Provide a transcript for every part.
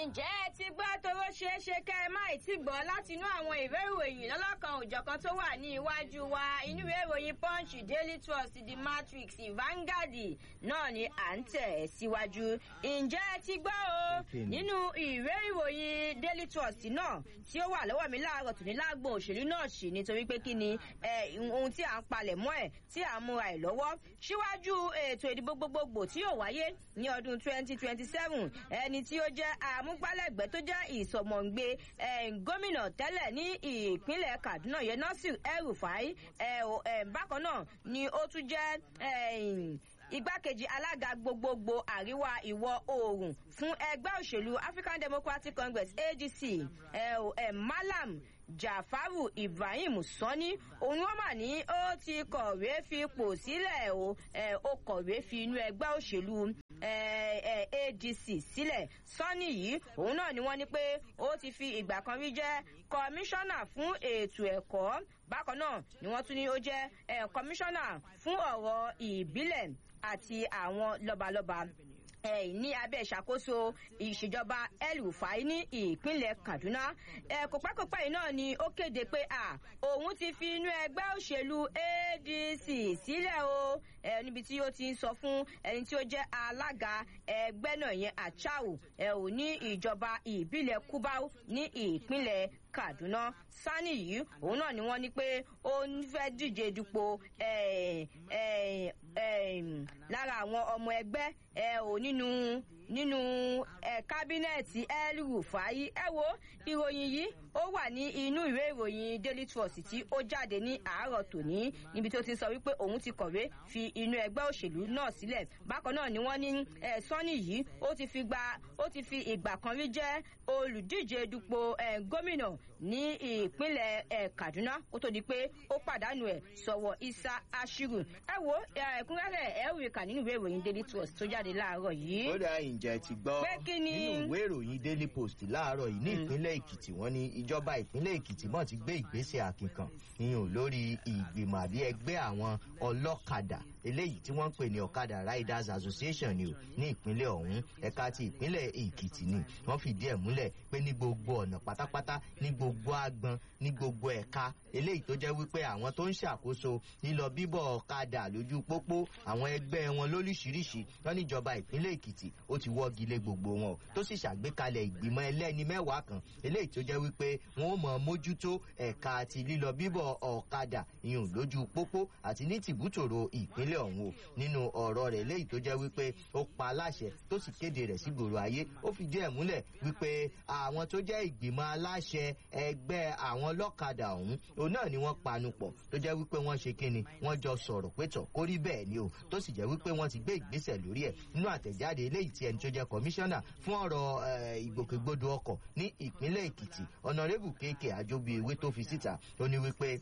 ǹjẹ́ ẹ ti gbọ́ toró ṣeé ṣe kẹ́ ẹ má ì tí gbọ́ láti inú àwọn ìwé ìròyìn lọ́lọ́kan òjọ̀kan tó wà ní iwájú wa inú ìwé ìròyìn punch daily trust the matrix Vanguard náà ni à ń tẹ̀ ẹ́ síwájú ǹjẹ́ ẹ ti gbọ́ o nínú ìwé ìròyìn daily trust náà tí ó wà lọ́wọ́ mi láàárọ̀ tòní lágbo òṣèlú náà sì nítorí pé kí ni ohun tí à ń palẹ̀ mọ́ ẹ̀ tí à ń múra ẹ̀ lọ́wọ́ síwájú ètò ìdìbò gbogbogbò tí yóò wáyé ní ọdún twenty twenty seven ẹni tí ó jẹ́ amúgbálẹ́gbẹ̀ẹ́ tó jẹ́ ìsọmọ̀ǹgbé gómìnà tẹ́lẹ̀ ní ìpínlẹ̀ Kaduna yẹn Nasir El-Rufai bákan náà ni ó tún jẹ́ igbákejì alága gbogbogbò àríwá ìwọ̀ oòrùn fún ẹgbẹ́ òṣèlú African Democratic Congress ADC Malam Jafaru Ibrahim Sani òun wọn mà ní ó ti kọ̀wé fipò sílẹ̀ o ó kọ̀wé fi inú ẹgbẹ́ òṣèlú ADC sílẹ̀ Sani yìí òun náà ni wọ́n ní pé ó ti fi ìgbà kan rí jẹ́ kọmíṣánná fún ètò ẹ̀kọ́ bákan náà ni wọ́n tún ní ó jẹ́ kọmíṣánná fún ọ̀rọ̀ ìbílẹ̀ àti àwọn lọ́balọ́ba ní abẹ́ ìṣàkóso ìṣèjọba El-Rufai ní ìpínlẹ̀ Kaduna kòpẹ́kòpẹ́ yìí náà ni ó kéde pé òun ti fi inú ẹgbẹ́ òṣèlú ADC sílẹ̀ o níbi tí ó ti ń sọ fún ẹni tí ó jẹ́ alága ẹgbẹ́ náà yẹn Achau ní ìjọba ìbílẹ̀ Kubau ní ìpínlẹ̀ Kaduna Sani yìí òun náà ni wọ́n ní pé ó ń fẹ́ díje dupò lára àwọn ọmọ ẹgbẹ́ ò nínú nínú kábínẹ̀tì El-Rufai ẹ wo ìròyìn yìí ó wà ní inú ìwé ìròyìn Daily Trust tí ó jáde ní àárọ̀ tòní níbi tó ti sọ wípé òun ti kọ̀wé fi inú ẹgbẹ́ òṣèlú náà sílẹ̀ bákan náà ni wọ́n ní Sani yìí ó ti fi gba ó ti fi ìgbà kan rí jẹ́ olùdíje dupò gómìnà ní ìpínlẹ̀ Kaduna kó tó di pé ó pàdánù ẹ̀ sọ̀wọ́ Isa Ashiru ẹ wo ẹ̀kúnrẹ́rẹ́ ẹ̀ rí kà nínú ìwé ìròyìn Daily Trust tó jáde láàárọ̀ yìí. ó dá ìjẹ́ ti gbọ́ nínú ìwé ìròyìn Daily Post láàárọ̀ yìí ní ìpínlẹ̀ Èkìtì wọ́n ní ìjọba ìpínlẹ̀ Èkìtì mọ̀ ti gbé ìgbésẹ̀ àkìnkàn yíyan lórí ìgbìmọ̀ àbí ẹgbẹ́ àwọn ọlọ́kadà eléyìí tí wọ́n ń pè ní ọ̀kadà Riders Association ni o ní ìpínlẹ̀ ọ̀hún ẹ̀ka ti ìpínlẹ̀ Èkìtì ni wọ́n fìdí ẹ̀ múlẹ̀ pé ní gbogbo ọ̀nà pátápátá ní gbogbo agbọn ní gbogbo ẹ̀ka eléyìí tó jẹ́ wípé àwọn tó ń ṣàkóso lílọ bíbọ̀ ọ̀kadà lójú pópó àwọn ẹgbẹ́ wọn lóríṣiríṣi wọ́n níjọba ìpínlẹ̀ Èkìtì ó ti wọ́gi lé gbogbo wọn tó sì ṣàgbékalẹ̀ ìgbìmọ̀ ẹlẹ́ni mẹ́wàá kan eléyìí tó jẹ́ wípé wọ́n ó mọ̀ mójútó ẹ̀ka àti lílọ bíbọ̀ ọ̀kadà ìyún lójú pópó àti ní tìbútòrò ìpínlẹ̀ ọ̀hún o nínú ọ̀rọ̀ rẹ̀ léyìí tó jẹ́ wípé ó pa aláṣẹ tó sì kéde rẹ̀ sí gbòòrò ayé ó fi díẹ̀ múlẹ̀ wípé àwọn tó jẹ́ ìgbìmọ̀ aláṣẹ ẹgbẹ́ àwọn lọ́kadà ọ̀hún òun náà ni wọ́n panu pọ̀ tó jẹ́ wípé wọ́n ṣe kíni wọ́n jọ sọ̀rọ̀ pétọ̀ kó rí bẹ́ẹ̀ ni o tó sì jẹ́ wípé wọ́n ti gbé ìgbésẹ̀ lórí ẹ̀ nínú àtẹ̀jáde eléyìí tí ẹni tó jẹ́ kọmíṣánná fún ọ̀rọ̀ ìgbòkègbodò ọkọ̀ ní ìpínlẹ̀ Èkìtì ọ̀nàrẹ́bù kéèké àjọbí ewé tó fi síta ó ní wípé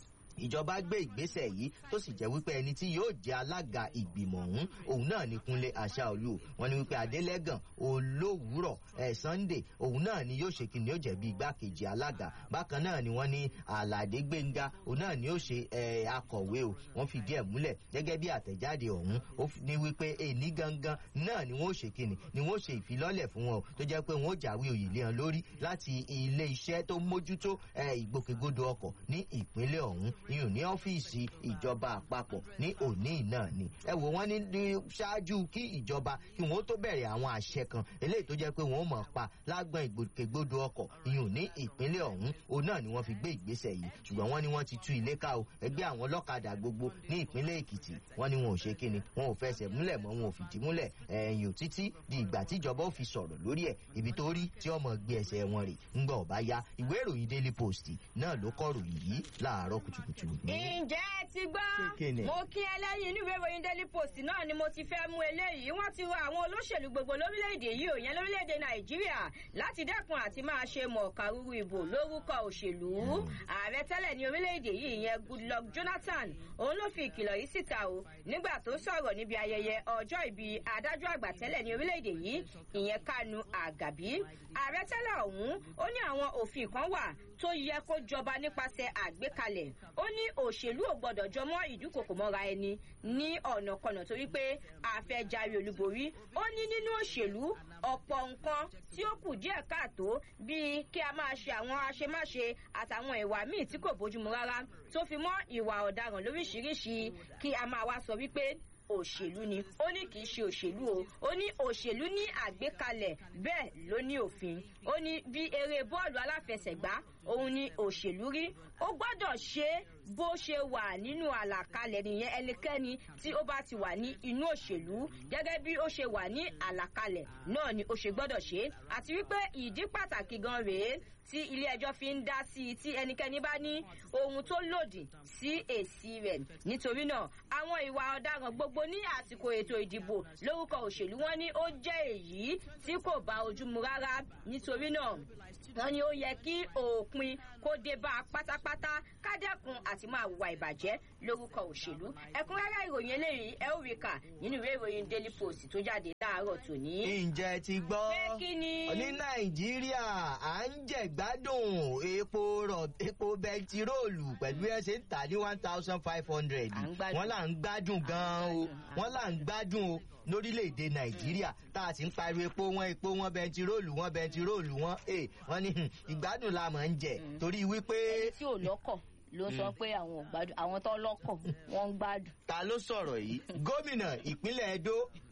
ìjọba gbé ìgbésẹ̀ yìí tó sì jẹ́ wípé ẹni tí yóò jẹ́ alága ìgbìmọ̀ ọ̀hún òun náà ní Kúnlé Aṣáolú wọ́n ní wípé Adélẹ́gàn olówùúrọ̀ ẹ̀ Sunday òun náà ni yóò ṣe kí ni yóò jẹ́ bí igbákejì alága bákan náà ni wọ́n ní Àlàdé Gbénga òun náà ni yóò ṣe ẹ̀ akọ̀wé o wọ́n fìdí ẹ̀ múlẹ̀ gẹ́gẹ́ bí àtẹ̀jáde ọ̀hún ó ní wípé èní gangan náà ni wọ́n ṣe kí ni ni wọ́n ṣe ìfilọ́lẹ̀ fún wọn tó jẹ́ pé wọ́n jáwé òyì lé wọn lórí láti ilé iṣẹ́ tó mójútó ìgbòkègbodò ọkọ̀ ní ìpínlẹ̀ ọ̀hún ìyún ní ọ́fíìsì ìjọba àpapọ̀ ní òní náà ni ẹ wò wọ́n ní ṣáájú kí ìjọba kí wọ́n tó bẹ̀rẹ̀ àwọn àṣẹ kan eléyìí tó jẹ́ pé wọ́n mọ̀ pa lágbọ̀n ìgbòkègbodò ọkọ̀ ìyún ní ìpínlẹ̀ ọ̀hún òun náà ni wọ́n fi gbé ìgbésẹ̀ yìí ṣùgbọ́n wọ́n ní wọ́n ti tú ilé ká o ẹgbẹ́ àwọn ọlọ́kadà gbogbo ní ìpínlẹ̀ Èkìtì wọ́n ní wọn ò ṣe kíni wọn ò fẹsẹ̀ múlẹ̀ mọ́ wọn ò fìdí múlẹ̀ ẹ̀yìn títí di ìgbà tíjọba ò fi sọ̀rọ̀ lórí ẹ̀ ibi tó rí tí ọmọ gbé ẹsẹ̀ wọn rè ńgbà ọ̀bá ya ìwé ìròyìn Daily Post náà ló kọ́ ròyìn yìí láàárọ̀ kùtùkùtù ǹjẹ́ ẹ ti gbọ́ mo kí ẹlẹ́yin inú ìwé ìròyìn Daily Post náà ni mo ti fẹ́ mú eléyìí wọ́n ti rọ àwọn olóṣèlú gbogbo lórílẹ̀‐èdè yìí òyìn lórílẹ̀‐èdè Nàìjíríà láti dẹ́kun àti máa ṣe mọ̀ọ́kàrúrú ìbò lórúkọ òṣèlú ààrẹ tẹ́lẹ̀ ní orílẹ̀‐èdè yìí ìyẹn Goodluck Jonathan òun ló fi ìkìlọ̀ yìí síta o nígbà tó sọ̀rọ̀ níbi ayẹyẹ ọjọ́ ìbí adájọ́ àgbà tẹ́lẹ̀ ní orílẹ̀‐èdè yìí ìyẹn Kanu Àgàbí ààrẹ tẹ́lẹ̀ ọ̀hún ó ní àwọn òfin kan wà tó yẹ kó jọba nípasẹ̀ àgbékalẹ̀ ó ní òṣèlú ò gbọdọ̀ jọmọ́ ìdúkòkò mọ́ra ẹni ní ọ̀nàkọnà torí pé àfẹ́járe olúborí ó ní nínú òṣèlú ọ̀pọ̀ nǹkan tí ó kù díẹ̀ káàtó bíi kí a máa ṣe àwọn aṣemáṣe àtàwọn ìwà míì tí kò bójúmu rárá tó fi mọ́ ìwà ọ̀daràn lóríṣiríṣi kí a máa wá sọ wípé òṣèlú ni ó ní kì í ṣe òṣèlú o ó ní òṣèlú ní àgbékalẹ̀ bẹ́ẹ̀ ló ní òfin ó ní bí eré bọ́ọ̀lù aláfẹsẹ̀gbá òun ni òṣèlú rí ó gbọ́dọ̀ ṣe é bó ṣe wà nínú àlàkalẹ̀ nìyẹn ẹnikẹ́ni tí ó bá ti wà ní inú òṣèlú gẹ́gẹ́ bí ó ṣe wà ní àlàkalẹ̀ náà ni ó ṣe gbọ́dọ̀ ṣe é àti wípé ìdí pàtàkì gan rèé tí ilé ẹjọ́ fi ń dá sí i tí ẹnikẹ́ni bá ní ohun tó lòdì sí èsì rẹ̀ nítorí náà àwọn ìwà ọ̀daràn gbogbo ní àsìkò ètò ìdìbò lórúkọ òṣèlú wọn ní ó jẹ́ èyí tí kò bá ojú mu rárá nítorí náà wọn ní ó yẹ kí òpin kó dé bá a pátápátá kádẹ́kun àti máa wà ìbàjẹ́ lórúkọ òṣèlú ẹ̀kúnrẹ́rẹ́ ìròyìn eléyìí ẹ ó rí kà nínú ìwé ìròyìn daily post tó jáde láàárọ̀ tòní. ǹjẹ́ ti gbọ́ pé kí ni. ní nàìjíríà à ń jẹ̀gbádùn epo rọ̀ epo bẹntiróòlù pẹ̀lú ẹ̀ ṣe ń tà ní one thousand five hundred À ń gbádùn. wọ́n là ń gbádùn gan-an o À ń gbádùn. wọ́n là ń gbádùn o lórílẹ̀‐èdè nàìjíríà tá a sì ń pariwo epo wọn epo wọn bẹntiróòlù wọn bẹntiróòlù wọn ẹ wọn ní hmm, ìgbádùn la mọ̀ ń jẹ torí wípé ẹni tí ò lọ́kọ̀ ló sọ pé àwọn ò gbádùn àwọn tó lọ́kọ̀ wọ́n ń gbádùn. ta ló sọ̀rọ̀ yìí gómìnà ìpínlẹ̀ edo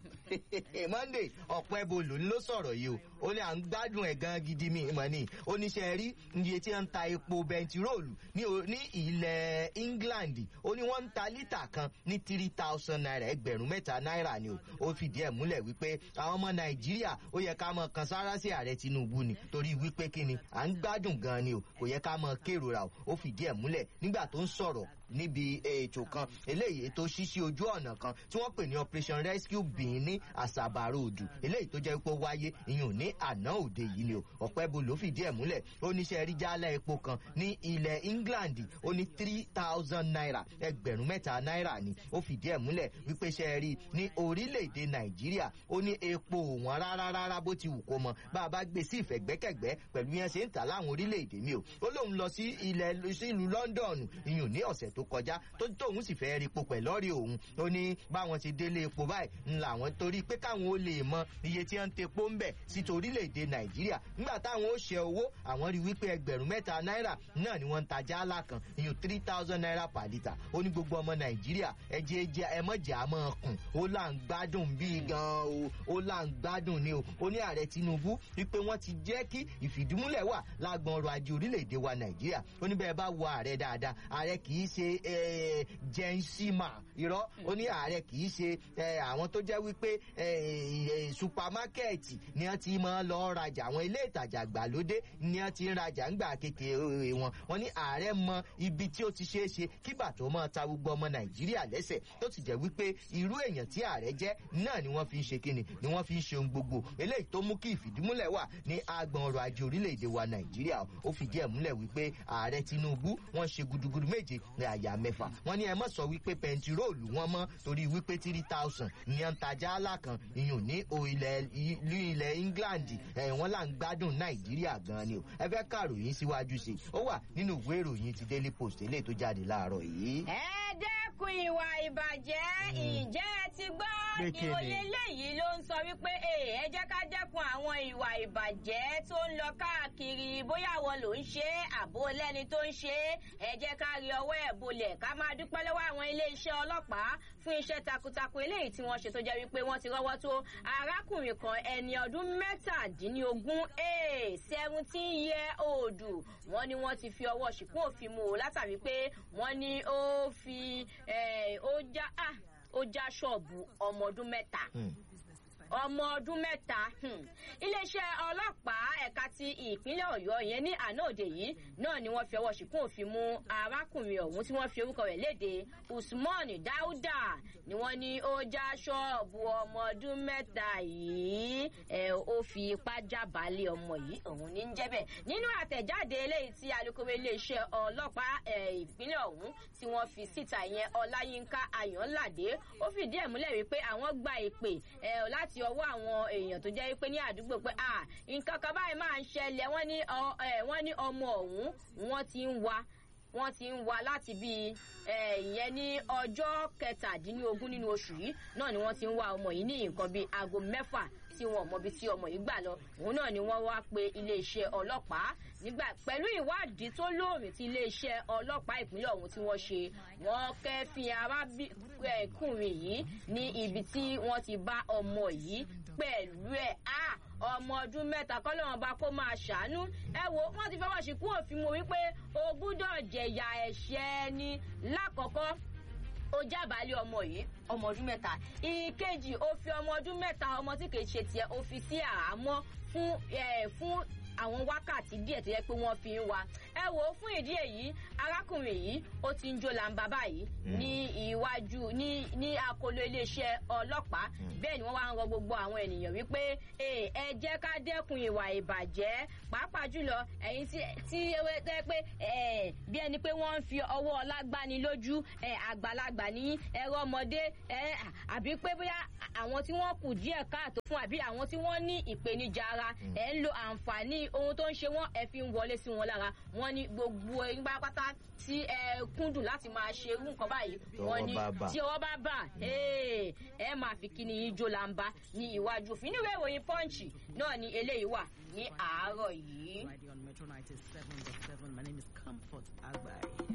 monday ọ̀pẹ́bolo ló sọ̀rọ̀ yìí o ó ní à ń gbádùn ẹ̀ gan gidi mi mọ̀ ni oníṣẹ́ rí iye tí wọ́n ń ta epo bẹntiróòlù ní o- ní ilẹ̀ england ó ní wọ́n ń ta lítà kan ní three thousand naira ẹgbẹ̀rún mẹ́ta náírà ni o ó fìdí ẹ̀ múlẹ̀ wípé àwọn ọmọ nàìjíríà ó yẹ ká mọ kan sára sí ààrẹ tinubu ni torí wípé kí ni à ń gbádùn gan ni o kò yẹ ká mọ kérora o ó fìdí ẹ̀ múlẹ̀ nígbà tó ń sọ̀rọ̀ níbi ètò kan eléyìí tó ṣíṣí ojú ọ̀nà kan tí wọ́n pè ní operation rescue bin ní àṣàbàrò òdù eléyìí tó jẹ́ pé ó wáyé ìyún ní àná òde yìí ni o ọ̀pẹ́bù ló fìdí ẹ̀ múlẹ̀ ó ní sẹ́ rí jálẹ̀ epo kan ní ilẹ̀ england ó ní three thousand naira ẹgbẹ̀rún mẹ́ta náírà ni ó fìdí ẹ̀ múlẹ̀ wípé sẹ́ rí ní orílẹ̀-èdè nàìjíríà ó ní epo wọn rárá rárá bó ti wù kó mọ bá a bá gbé sí ìfẹ̀gbẹ́kẹ̀gbẹ́ pẹ̀lú yẹn ṣe ń tà láwọn orílẹ̀-èdè mi o ó lóun lọ sí ilẹ̀ sí ìlú london ìyún ní ọ̀sẹ̀ tó kọjá tó tóun sì fẹ́ rí epo pẹ̀lọ́rì òun ó ní báwọn ti délé epo báyìí ńlá àwọn torí pé káwọn ó lè mọ iye tí wọ́n ń tepo ń bẹ̀ sí torílẹ̀-èdè nàìjíríà nígbà táwọn ó ṣe owó àwọn rí wípé ẹgbẹ̀rún mẹ́ta náírà náà ni wọ́n ń ta jálá kan ìyún three thousand naira per litre ó ní gbogbo ọmọ nàìjíríà ẹjẹ ẹjẹ ẹmọ́jà àmọ́ kùn ó là ń gbádùn bíi gan o ó là ń gbádùn ni o ó ní ààrẹ tinubu wípé wọ́n ti jẹ́ kí ìfìdímúlẹ̀ wà lágbọn ọrọ̀ ajé orílẹ̀-èdè wa nàìjíríà ó ní bẹ́ẹ̀ bá wo ààrẹ dáadáa ààrẹ kì í ṣe eh, jẹ́ńsímà irọ́ ó ní ààrẹ kì í ṣe eh, àwọn tó jẹ́ wípé eh, eh, supamákẹ́ẹ̀tì ni wọ́n ti máa lọ rajà àwọn ilé ìtajà gbàlódé ni wọ́n ti ń rajà ńgbà kékeré wọn wọ́n ní ààrẹ mọ ibi tí ó ti ṣeé ṣe kígbà tó máa ta gbogbo ọmọ nàìjíríà lẹ́sẹ̀ tó ti jẹ́ wípé irú èèyàn tí ààrẹ jẹ́ náà ni wọ́n fi ń ṣe kíni ni wọ́n fi ń ṣe ohun gbogbo eléyìí tó mú kí ìfìdímúlẹ̀ wà ní agbọn ọrọ̀ ajé orílẹ̀-èdè wa nàìjíríà ó fìdí ẹ̀ múlẹ̀ wípé ààrẹ tinubu wọ́n ṣe gudugudu méje ní àyà mẹ́fà wọ́n ní ẹ mọ̀ sọ wípé pẹntiróòlù wọn mọ́ torí wípé three thousand ní ẹ̀ ń tajà àlà kan ìyún ní o ilẹ̀ ìlú ilẹ̀ england ẹ̀ wọ́n là ń gbádùn nàìjíríà gan ni o ẹ fẹ́ kàròyìn síwájú sí i ó wà nínú ìwé ìròyìn ti daily post eléyìí tó jáde láàárọ̀ yìí. ẹ dẹ́kun ìwà ìbàjẹ́ ìjẹ́ ẹ ti gbọ́ Pé kí ni? ìròyìn eléyìí ló ń sọ wípé "Ee, ẹ jẹ́ ká dẹ́kun àwọn ìwà ìbàjẹ́ tó ń lọ káàkiri bóyá àwọn ló ń ṣe é àbó lẹ́ni tó ń ṣe é ẹ jẹ́ ká rí ọwọ́ ẹ̀ bolẹ̀ ká máa dúpẹ́ lọ́wọ́ àwọn iléeṣẹ́ ọlọ́pàá fún iṣẹ́ takuntakun eléyìí tí wọ́n ṣe tó jẹ́ wípé wọ́n ti rọ́wọ́ tó arákùnrin kan ẹni ọdún mẹ́tàdínlógún seventeen year old wọ́n ní wọ́n ti fi ọwọ́ ṣìkún òfin mú o látàrí pé wọ́n ní ó fi eh, ó já ah, ó já ṣọ́ọ̀bù ọmọ ọdún mẹ́ta Hmm. ọmọ ọdún mẹ́ta hmm. iléeṣẹ́ ọlọ́pàá ẹ̀ka ti ìpínlẹ̀ ọ̀yọ́ yẹn ní àná òde yìí náà ni wọ́n fi ọwọ́ ṣìkún òfin mú arákùnrin ọ̀hún tí wọ́n fi orúkọ rẹ̀ léde usman dauda ni wọ́n ní ó já ṣọ́ọ̀bù ọmọ ọdún mẹ́ta yìí ẹ̀ ó fi ipá jábàálẹ̀ ọmọ yìí òun ní ń jẹ́ bẹ́ẹ̀ nínú àtẹ̀jáde eléyìí tí alukoro iléeṣẹ́ ọlọ́pàá ẹ̀, ìpínlẹ̀ ọ̀hún tí wọ́n fi síta yẹn ọláyínká ayọ̀ńládé ó fìdí ẹ̀ múlẹ̀ wípé àwọn gba ìpè ẹ̀, láti ọwọ́ àwọn èèyàn tó jẹ́ wípé ní àdúgbò pé à nǹkan kan báyìí máa ń ṣẹlẹ̀ wọ́n ní ọ- ẹ̀, wọ́n ní ọmọ ọ̀hún wọ́n ti ń wa wọ́n ti ń wá láti bí ìyẹn ní ọjọ́ kẹtàdínlógún nínú oṣù yìí náà ni wọ́n ti ń wá ọmọ yìí ní nǹkan bíi aago mẹ́fà tí wọn mọbi tí ọmọ yìí gbà lọ òun náà ni wọ́n wá pe iléeṣẹ́ ọlọ́pàá nígbà pẹ̀lú ìwádìí tó lóòrìn tí iléeṣẹ́ ọlọ́pàá ìpínlẹ̀ ọ̀hún tí wọ́n ṣe wọ́n kẹ́fìn arákùnrin yìí ní ibi tí wọ́n ti bá ọmọ yìí pẹ̀lú ẹ̀ á ọmọ ọdún mẹ́ta kọ́ lọ́wọ́n bá kó máa ṣàánú ẹ wo wọ́n ti fọwọ́ síkú òfin mo wípé o gbúdọ̀ jẹ̀yà ẹ̀ṣẹ̀ ni lákọ̀ọ́kọ́ ó jábàálẹ̀ ọmọ yìí ọmọ ọdún mẹ́ta ìkejì ó fi ọmọ ọdún mẹ́ta ọmọ tí kìí ṣe tiẹ̀ ó fi sí àhámọ́ fún fún àwọn wákàtí díẹ̀ tó yẹ pé wọ́n fi ń wa ẹ wò ó fún ìdí èyí arákùnrin yìí ó ti ń jó làǹbà báyìí ní iwájú ní ní akolo iléeṣẹ́ ọlọ́pàá bẹ́ẹ̀ ni wọ́n wá ń rọ gbogbo àwọn ènìyàn wípé ẹ jẹ́ ká dẹ́kun ìwà ìbàjẹ́ pàápàá jùlọ ẹ̀yin tí ewé tẹ́ pé bí ẹni pé wọ́n ń fi ọwọ́ ọlágbani lójú àgbàlagbà ní ẹ̀rọ ọmọdé àbí pé bóyá àwọn tí wọ́n kù díẹ̀ káàtó fún àbí àwọn tí wọ́n ní ìpèníjà ara ẹ̀ ń lo àǹfààní ohun tó ń ṣe wọ́n ẹ fi ń wọlé sí wọn lára wọ́n ní gbogbo ẹ̀yin pátá tí ẹ kúndùn láti máa ṣe irú nǹkan báyìí wọ́n ní tí ọwọ́ bá bà ẹ máa fi kíni yín jó lamba ní iwájú òfin níwèé ìròyìn pọ́ǹchì náà ni eléyìí wà ní àárọ̀ yìí. My name is Comfort Agbai.